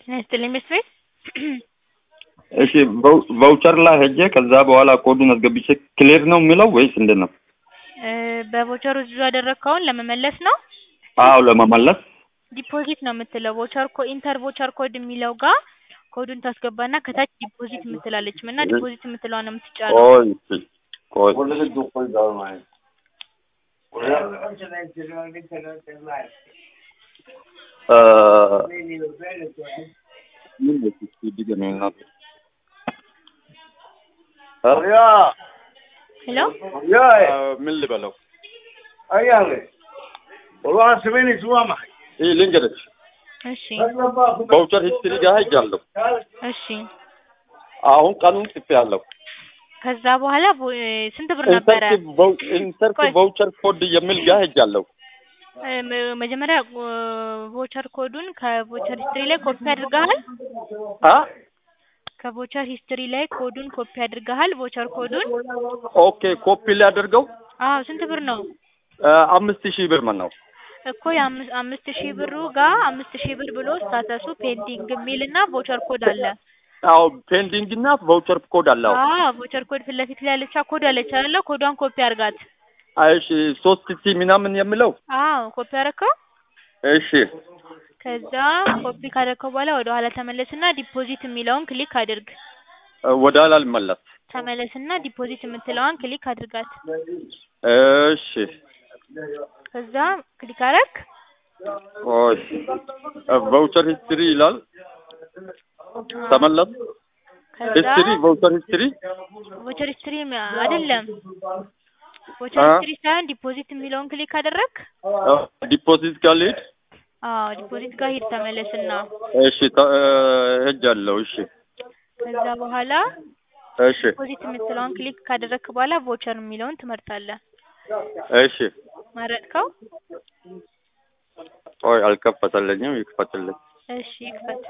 ጤና ይስጥልኝ ቤት ቤት እሺ ቫውቸር ላይ ሄጄ ከዛ በኋላ ኮዱን አስገብቼ ክሊር ነው የሚለው ወይስ እንዴት ነው? በቮቸሩ ብዙ ያደረግከውን ለመመለስ ነው። አዎ ለመመለስ ዲፖዚት ነው የምትለው ቮቸር ኮ ኢንተር ቮቸር ኮድ የሚለው ጋር ኮዱን ታስገባና ከታች ዲፖዚት የምትላለች እና ዲፖዚት የምትለዋ ነው የምትጫነው። ቆይ እስኪ ቆይ እ ምን ነው እስኪ ድገመኝ እናቴ እ ሄሎ ምን ልበለው? Ayale. والله سمعني سوا معي. ይህ ልንገርሽ እሺ ቫውቸር ሂስትሪ ጋር ሄጃለሁ። እሺ አሁን ቀኑን ጽፌያለሁ። ከዛ በኋላ ቮ- ስንት ብር ነበረ? ኢንሰርት ቆይ። ቫውቸር ኮድ የሚል ጋር ሄጃለሁ። እ መ- መጀመሪያ ቮቸር ኮዱን ከቮቸር ሂስትሪ ላይ ኮፒ አድርገሃል? አ ከቮቸር ሂስትሪ ላይ ኮዱን ኮፒ አድርገሃል? ቮቸር ኮዱን ኦኬ ኮፒ ሊያደርገው አዎ። ስንት ብር ነው እ አምስት ሺህ ብር ምን ነው? እኮ የአምስት አምስት ሺህ ብሩ ጋር አምስት ሺህ ብር ብሎ ስታተሱ ፔንዲንግ የሚል እና ቮቸር ኮድ አለ። አዎ ፔንዲንግ እና ቫውቸር ኮድ አለው። አዎ ቮቸር ኮድ ፊት ለፊት ላይ ያለቻ ኮድ አለች አይደለ? ኮዷን ኮፒ አድርጋት። እሺ ሶስት ሺህ ምናምን የሚለው አዎ ኮፒ አደረከው። እሺ ከዛ ኮፒ ካደረከው በኋላ ወደ ኋላ ተመለስና ዲፖዚት የሚለውን ክሊክ አድርግ። እ ወደ ኋላ ልመለስ። ተመለስና ዲፖዚት የምትለዋን ክሊክ አድርጋት። እሺ ከዛ ክሊክ አደረግ። ቆይ ቫውቸር ሂስትሪ ይላል። ተመለስ። ከዛ ሂስትሪ ቫውቸር ሂስትሪ ቮቸር ሂስትሪ አይደለም ቮቸር አ? ሂስትሪ ሳይሆን ዲፖዚት የሚለውን ክሊክ አደረግ። ዲፖዚት ጋር ልሂድ። አዎ ዲፖዚት ጋር ሂድ ተመለስና እሺ ተ- እ ሄጃለሁ። እሺ ከዛ በኋላ እሺ ዲፖዚት የምትለውን ክሊክ ካደረግክ በኋላ ቮቸር የሚለውን ትመርጣለህ። እሺ መረጥከው? ቆይ አልከፈተልኝም። ይክፈትልኝ። እሺ ይክፈት።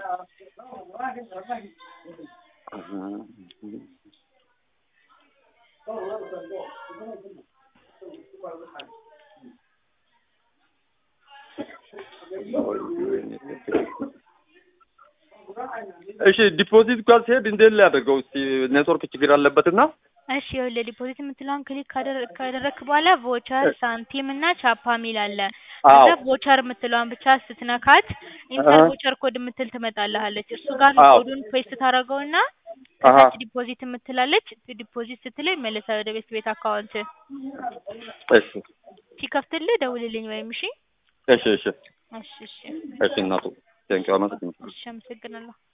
እሺ ዲፖዚት ጋር ሲሄድ እንዴት ሊያደርገው? እስቲ ኔትወርክ ችግር አለበትና እሺ ይኸውልህ ዲፖዚት የምትለውን ክሊክ ካደረ- ካደረግክ በኋላ ቮቸር ሳንቲም እና ቻፓ ሚል አለ። አዎ ከዛ ቮቸር የምትለዋን ብቻ ስትነካት ኢንተር አሀ። ቮቸር ኮድ የምትል ትመጣልሃለች። እሱ ጋር አዎ። ኮዱን ፔስት ታደርገውና አሀ። ከታች ዲፖዚት የምትላለች ዲፖዚት ስትለው ይመለሳል ወደ ቤት ቤት አካውንት። እሺ ሲከፍትልህ ደውልልኝ ወይም እሺ። እሺ እሺ እሺ እሺ እሺ እናቱ ቴንኪው አመሰግናለሁ። እሺ አመሰግናለሁ።